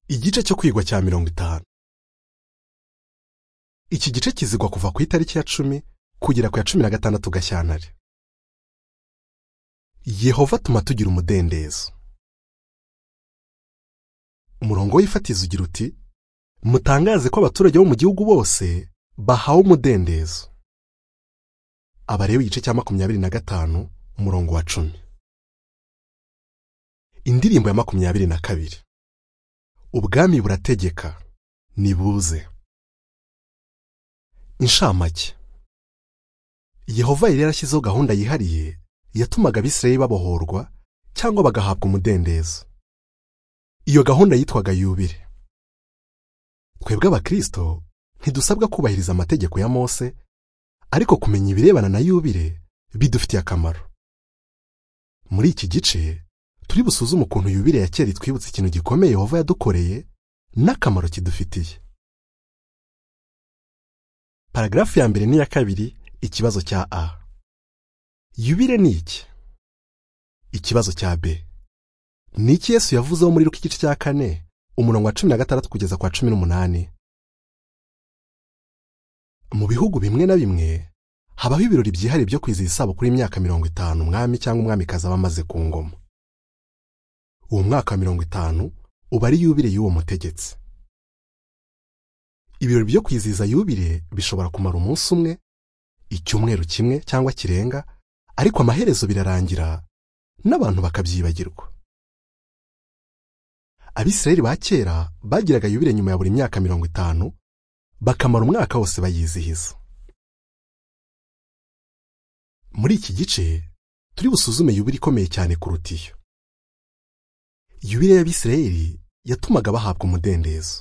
igice cyo kwigwa cya mirongo itanu iki gice kizigwa kuva ku itariki ya cumi kugera ku ya cumi na gatandatu gashyantare yehova atuma tugira umudendezo umurongo w'ifatizo ugira uti mutangaze ko abaturage bo mu gihugu bose bahawe umudendezo abareba igice cya makumyabiri na gatanu umurongo wa cumi indirimbo ya makumyabiri na kabiri ubwami burategeka nibuze inshamake yehova yari yarashyizeho gahunda yihariye yatumaga abisirayeli babohorwa cyangwa bagahabwa umudendezo iyo gahunda yitwaga yubire twebwe abakristo ntidusabwa kubahiriza amategeko ya mose ariko kumenya ibirebana na yubire bidufitiye akamaro muri iki gice turi busuzume ukuntu yubire ya kera itwibutsa ikintu gikomeye yehova yadukoreye n'akamaro kidufitiye paragarafu ya mbere n'iya kabiri ikibazo cya a yubire ni iki ikibazo cya b ni iki yesu yavuzeho muri ruka igice cya kane umurongo wa cumi na gatandatu kugeza kwa cumi n'umunani mu bihugu bimwe na bimwe habaho ibirori byihariye byo kwizihiza isabukuru y'imyaka mirongo itanu umwami cyangwa umwamikazi aba amaze ku ngoma uwo mwaka wa mirongo itanu uba ari yubire y'uwo mutegetsi ibirori byo kwizihiza yubire bishobora kumara umunsi umwe icyumweru kimwe cyangwa kirenga ariko amaherezo birarangira n'abantu bakabyibagirwa abisirayeli ba kera bagiraga yubire nyuma ya buri myaka mirongo itanu bakamara umwaka wose bayizihiza muri iki gice turi busuzume yubire ikomeye cyane kuruta iyo yubire y'abisirayeli yatumaga bahabwa umudendezo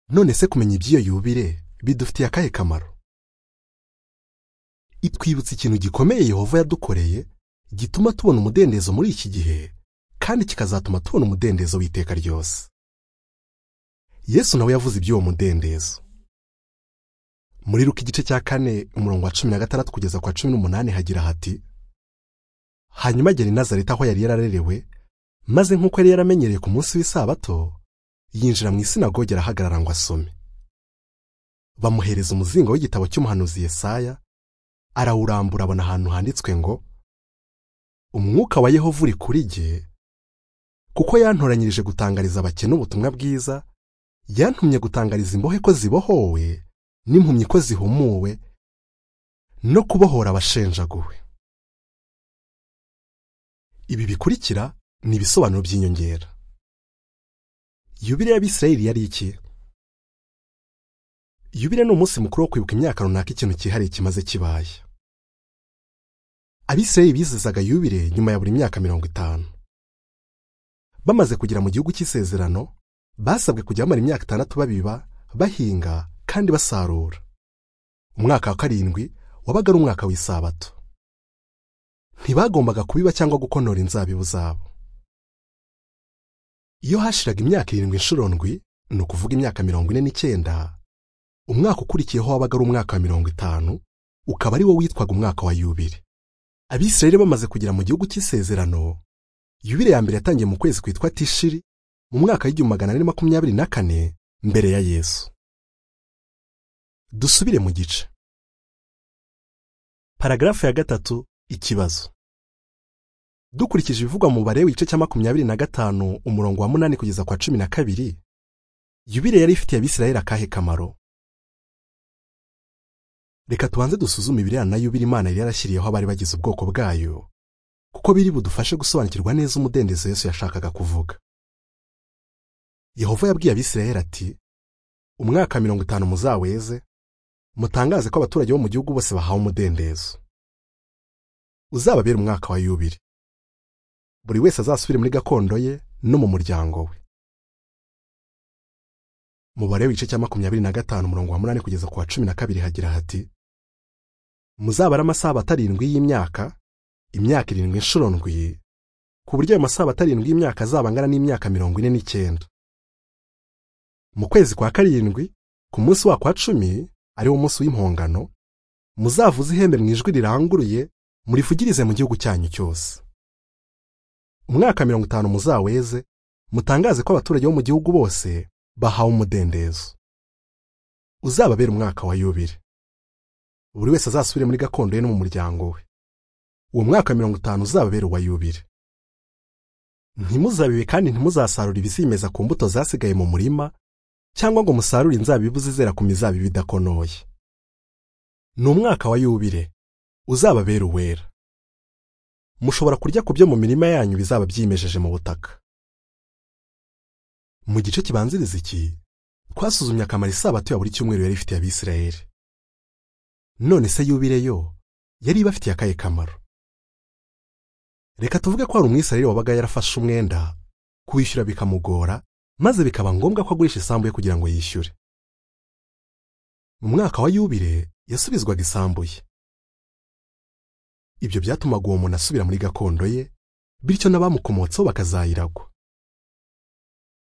none se kumenya iby'iyo yubire bidufitiye akahe kamaro itwibutsa ikintu gikomeye yehova yadukoreye gituma tubona umudendezo muri iki gihe kandi kikazatuma tubona umudendezo w'iteka ryose yesu nawe yavuze iby'uwo mudendezo muri ruka igice cya kane umurongo wa cumi na gatandatu kugeza kwa cumi n'umunani hagira hati hanyuma agera i nazareta aho yari yararerewe maze nk'uko yari yaramenyereye ku munsi w'isabato yinjira mu isinagogi arahagarara ngo asome bamuhereza umuzingo w'igitabo cy'umuhanuzi Yesaya arawurambura abona ahantu handitswe ngo umwuka wa Yehova uri kuri jye kuko yantoranyirije gutangariza abakene ubutumwa bwiza yantumye gutangariza imbohe ko zibohowe n'impumyi ko zihumuwe no kubohora abashenjaguwe ibi bikurikira ni ibisobanuro by'inyongera yubire y'abisirayeli yari iki yubire ni umunsi mukuru wo kwibuka imyaka runaka ikintu cyihariye kimaze kibaye abisirayeli bizizaga yubire nyuma ya buri myaka mirongo itanu bamaze kugera mu gihugu cy'isezerano basabwe kujya bamara imyaka itandatu babiba bahinga kandi basarura umwaka wa karindwi wabaga ari umwaka w'isabato ntibagombaga kubiba cyangwa gukonora inzabibu zabo iyo hashiraga imyaka irindwi inshuro ndwi ni ukuvuga imyaka mirongo ine n'icyenda umwaka ukurikiyeho wabaga ari umwaka wa mirongo itanu ukaba ari wo witwaga umwaka wa yubire abisirayeli bamaze kugera mu gihugu cy'isezerano yubire ya mbere yatangiye mu kwezi kwitwa tishiri mu mwaka w'igihumbi magana ane makumyabiri na kane mbere ya yesu dusubire mu gice paragarafu ya gatatu ikibazo dukurikije ibivugwa mu barewe igice cya makumyabiri na gatanu umurongo wa munani kugeza kwa cumi na kabiri yubire yari ifitiye abisirayeli akahe kamaro reka tubanze dusuzume ibirebana na yubire imana yari yarashyiriyeho abari bagize ubwoko bwayo kuko biri budufashe gusobanukirwa neza umudendezo yesu yashakaga kuvuga yehova yabwiye abisirayeli ati umwaka mirongo itanu muzaweze mutangaze ko abaturage bo mu gihugu bose bahawe umudendezo uzababera umwaka wa yubire buri wese azasubire muri gakondo ye no mu muryango we mubare w'igice cya makumyabiri na gatanu umurongo wa munani kugeza ku wa cumi na kabiri hagira hati muzabare amasabato arindwi y'imyaka imyaka irindwi inshuro ndwi ku buryo ayo masabato arindwi y'imyaka azaba angana n'imyaka mirongo ine n'icyenda mu kwezi kwa karindwi ku munsi wako wa cumi ari wo munsi w'impongano muzavuze ihembe mu ijwi riranguruye murivugirize mu gihugu cyanyu cyose umwaka mirongo itanu muzaweze mutangaze ko abaturage bo mu gihugu bose bahawe umudendezo uzababera umwaka wa yubile buri wese azasubire muri gakondo ye no mu muryango we uwo mwaka wa mirongo itanu uzababera uwa yubile ntimuzabibe kandi ntimuzasarura ibizimeza ku mbuto zasigaye mu murima cyangwa ngo musarure inzabibu zizera ku mizabibu idakonoye ni umwaka wa yubile uzababera uwera mushobora kurya ku byo mu mirima yanyu bizaba byimejeje mu butaka mu gice kibanziriza iki twasuzumye akamaro isabato ya buri cyumweru yari ifitiye abisirayeli none se yubire yo yari ibafitiye akahe kamaro reka tuvuge ko hari umwisirayeli wabaga yarafashe umwenda kuwishyura bikamugora maze bikaba ngombwa ko agurisha isambu ye kugira ngo yishyure mu mwaka wa yubire yasubizwaga isambu ye ibyo byatumaga uwo muntu asubira muri gakondo ye bityo n'abamukomotseho bakazayiragwa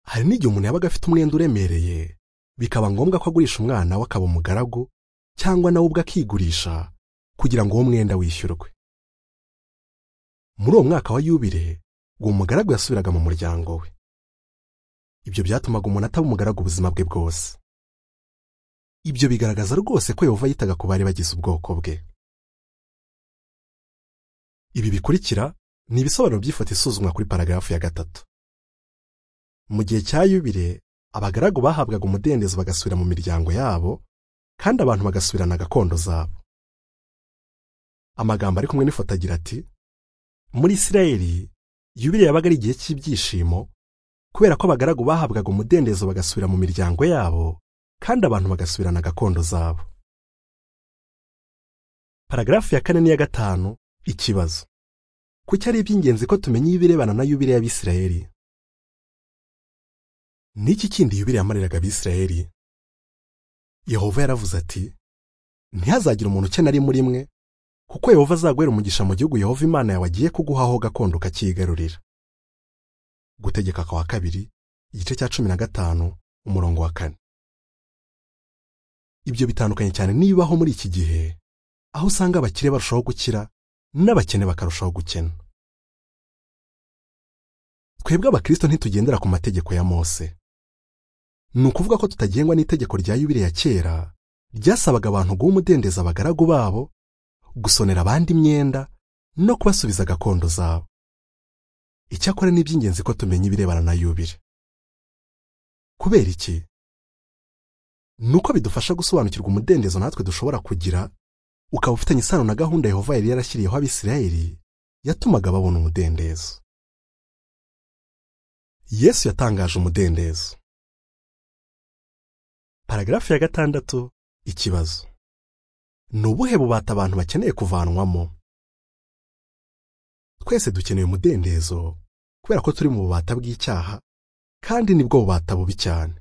hari n'igihe umuntu yabaga afite umwenda uremereye bikaba ngombwa ko agurisha umwana we akaba umugaragu cyangwa nawe ubwe akigurisha kugira ngo uwo mwenda wishyurwe muri uwo mwaka wa yubire uwo mugaragu yasubiraga mu muryango we ibyo byatumaga umuntu ataba umugaragu ubuzima bwe bwose ibyo bigaragaza rwose ko yehova yitaga ku bari bagize ubwoko bwe ibi bikurikira ni ibisobanuro by'ifoto isuzumwa kuri paragarafu ya gatatu mu gihe cya yubire abagaragu bahabwaga umudendezo bagasubira mu miryango yabo kandi abantu bagasubirana gakondo zabo amagambo ari kumwe n'ifoto agira ati muri isirayeli yubire yabaga ari igihe cy'ibyishimo kubera ko abagaragu bahabwaga umudendezo bagasubira mu miryango yabo kandi abantu bagasubirana gakondo zabo paragarafu ya kane n'iya gatanu ikibazo kuki ari iby'ingenzi ko tumenya ibirebana na yubire y'abisirayeli n'iki kindi yubire yamariraga abisirayeli yehova yaravuze ati ntihazagire umuntu ukena ari muri mwe kuko yehova azaguhera umugisha mu gihugu yehova imana yawe agiye kuguhaho gakondo ukakiyigarurira gutegeka kwa kabiri igice cya cumi na gatanu umurongo wa kane ibyo bitandukanye cyane n'ibibaho muri iki gihe aho usanga abakire barushaho gukira n'abakene bakarushaho gukena twebwe abakirisito ntitugendera ku mategeko ya mose ni ukuvuga ko tutagengwa n'itegeko rya yubire ya kera ryasabaga abantu guha umudendezo abagaragu babo gusonera abandi imyenda no kubasubiza gakondo zabo icyakora ni iby'ingenzi ko tumenya ibirebana na yubire kubera iki ni uko bidufasha gusobanukirwa umudendezo natwe dushobora kugira ukaba ufitanye isano na gahunda yehova yari yarashyiriyeho abisirayeli yatumaga babona umudendezo yesu yatangaje umudendezo paragarafu ya gatandatu ikibazo ni ubuhe bubata abantu bakeneye kuvanwamo twese dukeneye umudendezo kubera ko turi mu bubata bw'icyaha kandi nibwo bubata bubi cyane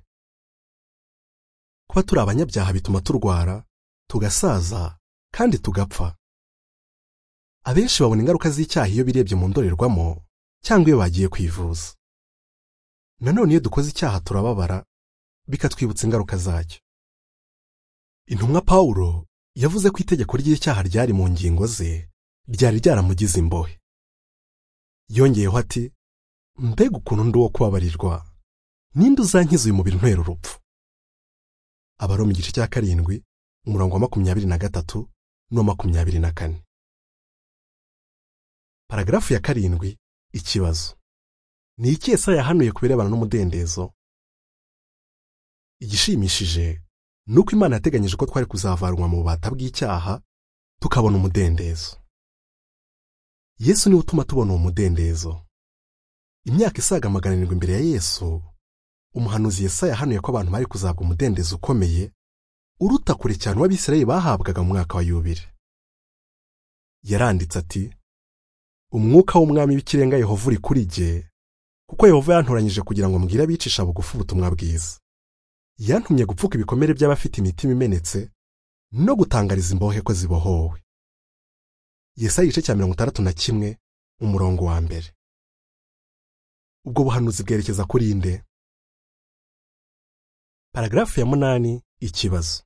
kuba turi abanyabyaha bituma turwara tugasaza kandi tugapfa abenshi babona ingaruka z'icyaha iyo birebye mu ndorerwamo cyangwa iyo bagiye kwivuza nanone iyo dukoze icyaha turababara bikatwibutsa ingaruka zacyo intumwa pawulo yavuze ko itegeko ry'icyaha ryari mu ngingo ze ryari ryaramugize imbohe yongeyeho ati mbega ukuntu ndi uwo kubabarirwa ninde uzankiza uyu mubiri ntwera urupfu abari mu gice cya karindwi umurongo wa makumyabiri na gatatu n'uwa makumyabiri na kane paragarafu ya karindwi ikibazo ni iki esa yahanuye ku birebana n'umudendezo igishimishije ni uko imana yateganyije ko twari kuzavarwa mu bubata bw'icyaha tukabona umudendezo yesu niwe utuma tubona uwo mudendezo imyaka isaga magana arindwi imbere ya yesu umuhanuzi yesa yahanuye ko abantu bari kuzabwa umudendezo ukomeye uruta kure cyane uw'abisirayeli bahabwaga mu mwaka wa yubire yaranditse ati umwuka w'umwami w'ikirenga yehova uri kuri jye kuko yehova yantoranyije kugira ngo mbwire abicisha bugufi ubutumwa bwiza yantumye gupfuka ibikomere by'abafite imitima imenetse no gutangariza imbohe ko zibohowe yesa igice cya mirongo itandatu na kimwe umurongo wa mbere ubwo buhanuzi bwerekeza kuri inde paragarafu ya munani ikibazo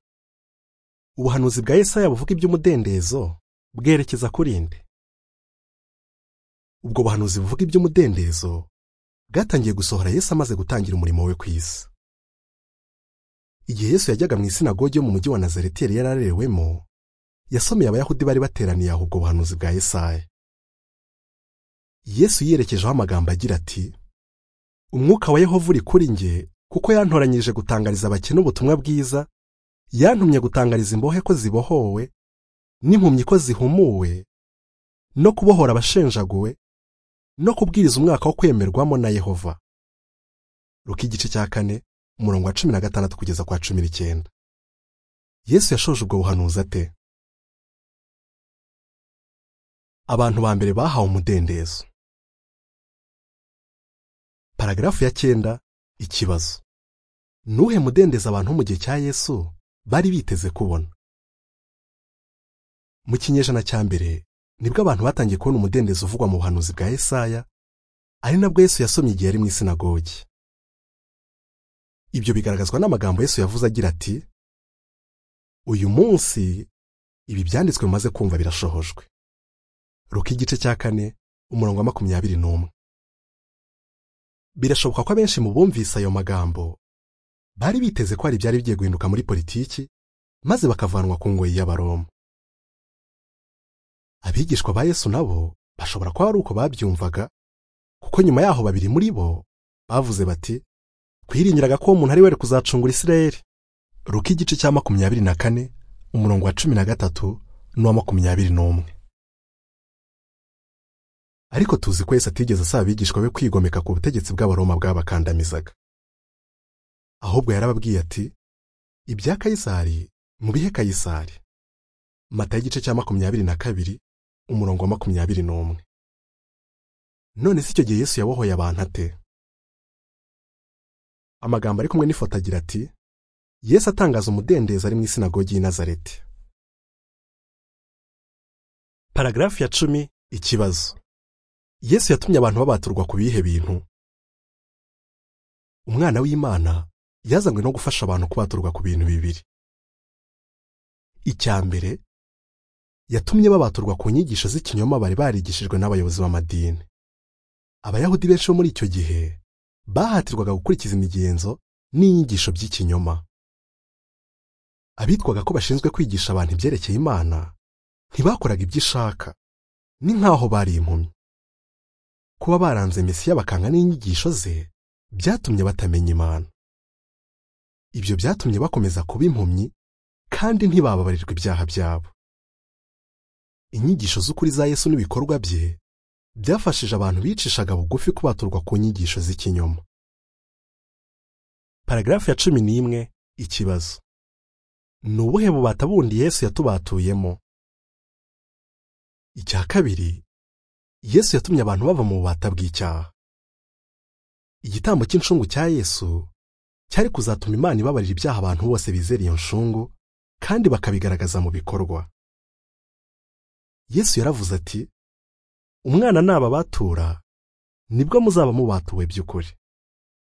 ubuhanuzi bwa Yesaya buvuga iby'umudendezo bwerekeza kuri nde ubwo buhanuzi buvuga iby'umudendezo bwatangiye gusohora Yesu amaze gutangira umurimo we ku isi igihe Yesu yajyaga mu isinagogi yo mu mujyi wa Nazareti yari yararewemo yasomeye abayahudi bari bateraniye aho ubwo buhanuzi bwa Yesaya Yesu yiyerekejeho amagambo agira ati umwuka wa Yehova uri kuri nge kuko yantoranyije gutangariza abakene ubutumwa bwiza yantumye gutangariza imbohe ko zibohowe n'impumyi ko zihumuwe no kubohora abashenjaguwe no kubwiriza umwaka wo kwemerwamo na Yehova Luka igice cya kane umurongo wa cumi na gatandatu kugeza kwa cumi n'icyenda Yesu yashoje ubwo buhanuzi ate abantu ba mbere bahawe umudendezo paragarafu ya cyenda ikibazo nuhe mudendezo abantu mu gihe cya Yesu bari biteze kubona mu kinyejana cya mbere nibwo abantu batangiye kubona umudendezo uvugwa mu buhanuzi bwa Yesaya ari nabwo Yesu yasomye igihe yari mu isinagogi ibyo bigaragazwa n'amagambo Yesu yavuze agira ati uyu munsi ibi byanditswe mumaze kumva birashohojwe ruka igice cya kane umurongo wa makumyabiri n'umwe birashoboka ko abenshi mu bumvise ayo magambo bari biteze ko hari ibyari bigiye guhinduka muri politiki maze bakavanwa ku ngoyi y'abaroma abigishwa ba yesu nabo bashobora kuba ari uko babyumvaga kuko nyuma yaho babiri muri bo bavuze bati twiringiraga ko uwo muntu ari we kuzacungura isirayeli ruka igice cya makumyabiri na kane umurongo wa cumi na gatatu n'uwa makumyabiri n'umwe ariko tuzi ko Yesu atigeze asaba abigishwa be kwigomeka ku butegetsi bw'abaroma bwabakandamizaga ahubwo yarababwiye ati ibya kayisari mubihe kayisari mata y'igice cya makumyabiri na kabiri umurongo wa makumyabiri n'umwe none si icyo gihe Yesu yabohoye abantu ate amagambo ari kumwe n'ifoto agira ati Yesu atangaza umudendezo ari mu isinagogi y'i Nazareti paragarafu ya cumi ikibazo Yesu yatumye abantu babaturwa ku bihe bintu umwana w'imana yazanywe no gufasha abantu kubaturwa ku bintu bibiri icya mbere yatumye babaturwa ku nyigisho z'ikinyoma bari barigishijwe n'abayobozi b'amadini abayahudi benshi bo muri icyo gihe bahatirwaga gukurikiza imigenzo n'inyigisho by'ikinyoma abitwaga ko bashinzwe kwigisha abantu ibyerekeye imana ntibakoraga ibyo ishaka ni nk'aho bari impumyi kuba baranze Mesiya bakanga n'inyigisho ze byatumye batamenya Imana ibyo byatumye bakomeza kuba impumyi kandi ntibababarirwa ibyaha byabo inyigisho z'ukuri za Yesu n'ibikorwa bye byafashije abantu bicishaga bugufi kubaturwa ku nyigisho z'ikinyoma paragarafu ya cumi n'imwe ikibazo ni ubuhe bubata bundi Yesu yatubatuyemo icya kabiri Yesu yatumye abantu bava mu bubata bw'icyaha igitambo cy'incungu cya Yesu cyari kuzatuma Imana ibabarira ibyaha abantu bose bizera iyo ncungu kandi bakabigaragaza mu bikorwa Yesu yaravuze ati umwana naba batura nibwo muzaba mubatuwe by'ukuri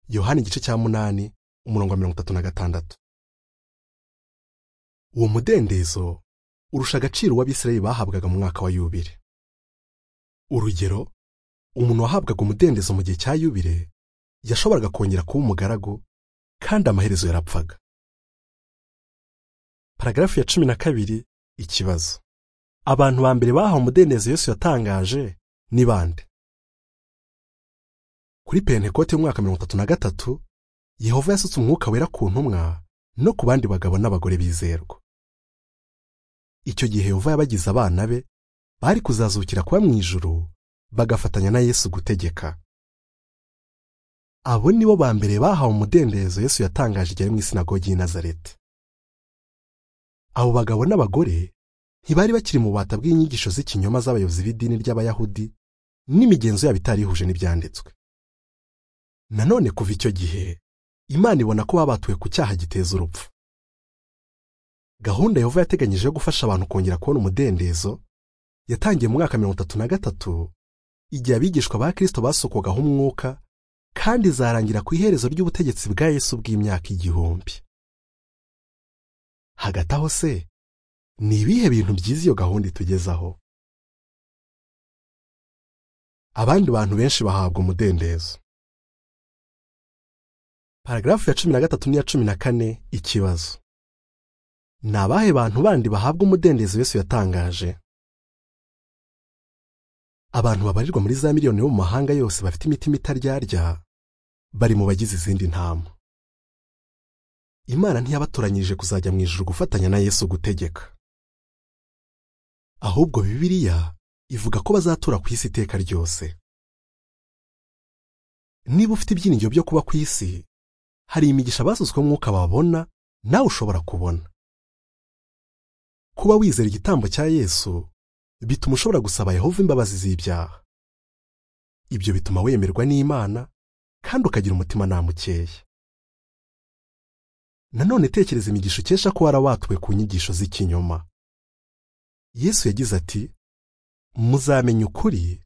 Yohana igice cya munani umurongo wa mirongo itatu na gatandatu uwo mudendezo urusha agaciro uw'abisirayeli bahabwaga mu mwaka wa yubire urugero umuntu wahabwaga umudendezo mu gihe cya yubire yashoboraga kongera kuba umugaragu kandi amaherezo yarapfaga paragarafu ya cumi na kabiri ikibazo abantu ba mbere bahawe umudendezo Yesu yatangaje ni bande kuri pentekote y'umwaka mirongo itatu na gatatu yehova yasutse umwuka wera ku ntumwa no ku bandi bagabo n'abagore bizerwa icyo gihe yehova yabagize abana be bari kuzazukira kuba mu ijuru bagafatanya na Yesu gutegeka abo nibo ba mbere bahawe umudendezo Yesu yatangaje igihe mu isinagogi y'i Nazareti abo bagabo n'abagore ntibari bakiri mu bubata bw'inyigisho z'ikinyoma z'abayobozi b'idini ry'abayahudi n'imigenzo yabo itarihuje n'ibyanditswe nanone kuva icyo gihe imana ibona ko babatuwe ku cyaha giteza urupfu gahunda yehova yateganyije yo gufasha abantu kongera kubona umudendezo yatangiye mu mwaka mirongo itatu na gatatu igihe abigishwa ba kirisito basukwagaho umwuka kandi izarangira ku iherezo ry'ubutegetsi bwa Yesu bw'imyaka igihumbi hagati aho se ni ibihe bintu byiza iyo gahunda itugezaho abandi bantu benshi bahabwa umudendezo paragarafu ya cumi na gatatu n'iya cumi na kane ikibazo ni abahe bantu bandi bahabwa umudendezo Yesu yatangaje abantu babarirwa muri za miliyoni bo mu mahanga yose bafite imitima itaryarya bari mu bagize izindi ntama imana ntiyabatoranyirije kuzajya mu ijuru gufatanya na yesu gutegeka ahubwo bibiliya ivuga ko bazatura ku isi iteka ryose niba ufite ibyiringiro byo kuba ku isi hari imigisha basutsweho umwuka babona nawe ushobora kubona kuba wizera igitambo cya yesu bituma ushobora gusaba yehova imbabazi z'ibyaha ibyo bituma wemerwa n'imana kandi ukagira umutima nama ukeye nanone tekereza imigisha ukesha ko warawatuwe ku nyigisho z'ikinyoma yesu yagize ati muzamenya ukuri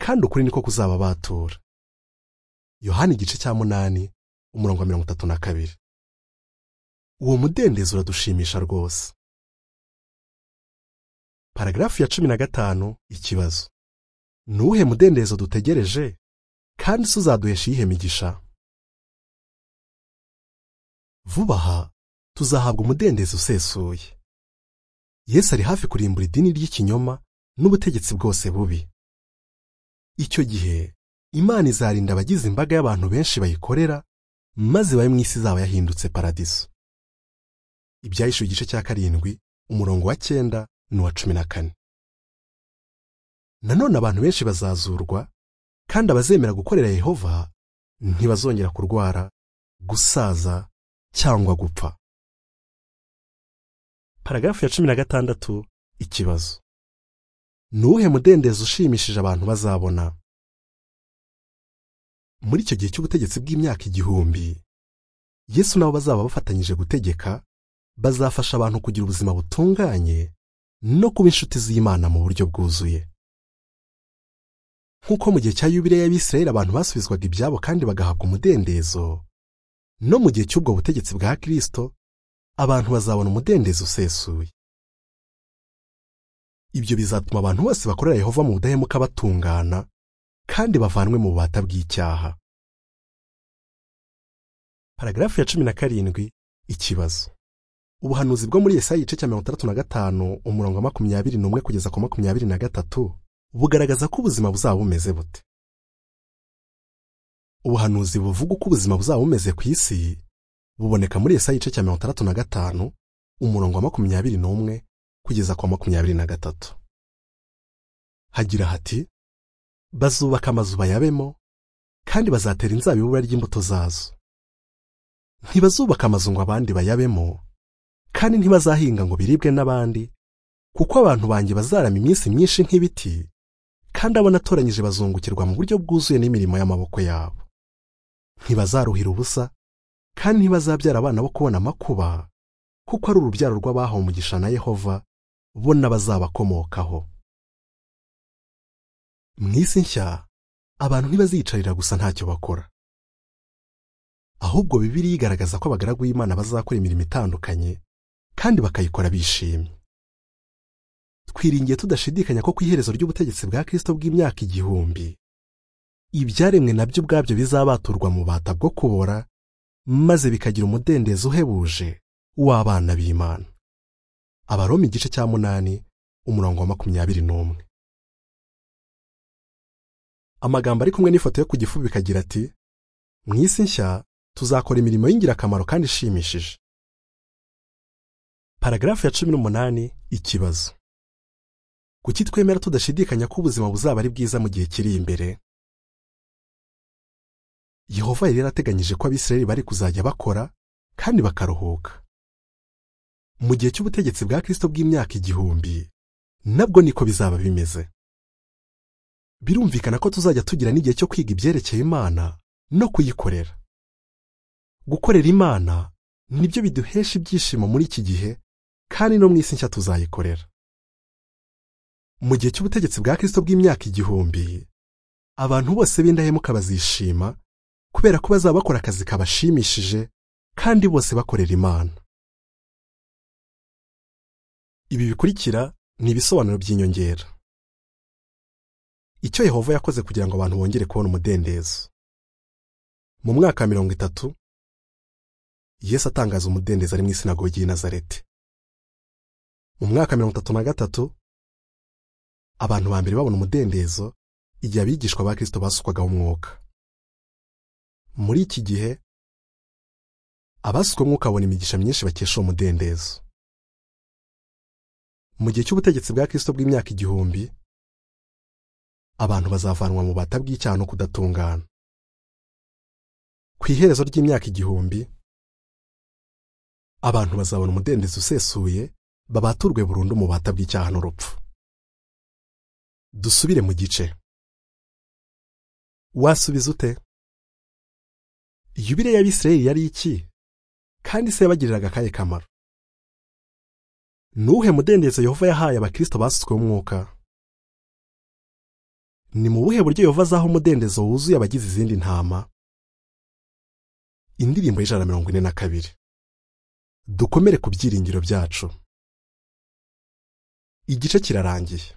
kandi ukuri niko kuzababatura yohani igice cya munani umurongo wa mirongo itatu na kabiri uwo mudendezo uradushimisha rwose paragarafu ya cumi na gatanu ikibazo ni uwuhe mudendezo dutegereje kandi se uzaduhesha iyihe migisha vuba aha tuzahabwa umudendezo usesuye yesu ari hafi kurimbura idini ry'ikinyoma n'ubutegetsi bwose bubi icyo gihe imana izarinda abagize imbaga y'abantu benshi bayikorera maze babe mu isi izaba yahindutse paradiso ibyahishuwe igice cya karindwi umurongo wa cyenda n'uwa cumi na kane nanone abantu benshi bazazurwa kandi abazemera gukorera yehova ntibazongera kurwara gusaza cyangwa gupfa paragarafu ya cumi na gatandatu ikibazo ni uwuhe mudendezo ushimishije abantu bazabona muri icyo gihe cy'ubutegetsi bw'imyaka igihumbi yesu nabo bazaba bafatanyije gutegeka bazafasha abantu kugira ubuzima butunganye no kuba inshuti z'imana mu buryo bwuzuye nk'uko mu gihe cya yubile y'abisirayeli abantu basubizwaga ibyabo kandi bagahabwa umudendezo no mu gihe cy'ubwo butegetsi bwa kirisito abantu bazabona umudendezo usesuye ibyo bizatuma abantu bose bakorera yehova mu budahemuka batungana kandi bavanwe mu bubata bw'icyaha paragarafu ya cumi na karindwi ikibazo ubuhanuzi bwo muri Yesaya igice cya mirongo itandatu na gatanu umurongo wa makumyabiri n'umwe kugeza ku makumyabiri na gatatu bugaragaza ko ubuzima buzaba bumeze bute ubuhanuzi buvuga uko ubuzima buzaba bumeze ku isi buboneka muri Yesaya igice cya mirongo itandatu na gatanu umurongo wa makumyabiri n'umwe kugeza ku wa makumyabiri na gatatu hagira hati bazubaka amazu bayabemo kandi bazatera inzabibu ry'imbuto zazo ntibazubaka amazu ngo abandi bayabemo kandi ntibazahinga ngo biribwe n'abandi kuko abantu banjye bazarama iminsi myinshi nk'ibiti kandi abo natoranyije bazungukirwa mu buryo bwuzuye n'imirimo y'amaboko yabo ntibazaruhira ubusa kandi ntibazabyara abana bo kubona amakuba kuko ari urubyaro rw'abahawe umugisha na yehova bo n'abazabakomokaho mu isi nshya abantu ntibaziyicarira gusa ntacyo bakora ahubwo bibiri igaragaza ko abagaragu b'imana bazakora imirimo itandukanye kandi bakayikora bishimye twiringiye tudashidikanya ko ku iherezo ry'ubutegetsi bwa kirisito bw'imyaka igihumbi ibyaremwe nabyo ubwabyo bizabaturwa mu bata bwo kubora maze bikagira umudendezo uhebuje w'abana b'imana abaroma igice cya munani umurongo wa makumyabiri n'umwe amagambo ari kumwe n'ifoto yo ku gifu bikagira ati mu isi nshya tuzakora imirimo y'ingirakamaro kandi ishimishije paragarafu ya cumi n'umunani ikibazo kuki twemera tudashidikanya ko ubuzima buzaba ari bwiza mu gihe kiri imbere yehova yari yarateganyije ko abisirayeli bari kuzajya bakora kandi bakaruhuka mu gihe cy'ubutegetsi bwa kirisito bw'imyaka igihumbi nabwo niko bizaba bimeze birumvikana ko tuzajya tugira n'igihe cyo kwiga ibyerekeye imana no kuyikorera gukorera imana nibyo biduhesha ibyishimo muri iki gihe kandi no mu isi nshya tuzayikorera mu gihe cy'ubutegetsi bwa kirisito bw'imyaka igihumbi abantu bose b'indahemuka bazishima kubera ko bazaba bakora akazi kabashimishije kandi bose bakorera imana ibi bikurikira ni ibisobanuro by'inyongera icyo yehova yakoze kugira ngo abantu bongere kubona umudendezo mu mwaka wa mirongo itatu yesu atangaza umudendezo ari mu isinagogi y'i nazareti mu mwaka mirongo itatu na gatatu abantu ba mbere babona umudendezo igihe abigishwa ba kirisito basukwagaho umwuka muri iki gihe abasukwemo umwuka babona imigisha myinshi bakesha uwo mudendezo mu gihe cy'ubutegetsi bwa kirisito bw'imyaka igihumbi abantu bazavanwa mu bata bw'icyaha no kudatungana ku iherezo ry'imyaka igihumbi abantu bazabona umudendezo usesuye babaturwe burundu mu bata bw'icyaha n'urupfu dusubire mu gice wasubiza ute yubire y'abisirayeli yari iki kandi se yabagiriraga akahe kamaro nuwuhe mudendezo yehova yahaye abakirisito basutsweho umwuka ni mu buhe buryo yehova azaho umudendezo wuzuye abagize izindi ntama indirimbo y'ijana na mirongo ine na kabiri dukomere ku byiringiro byacu igice kirarangiye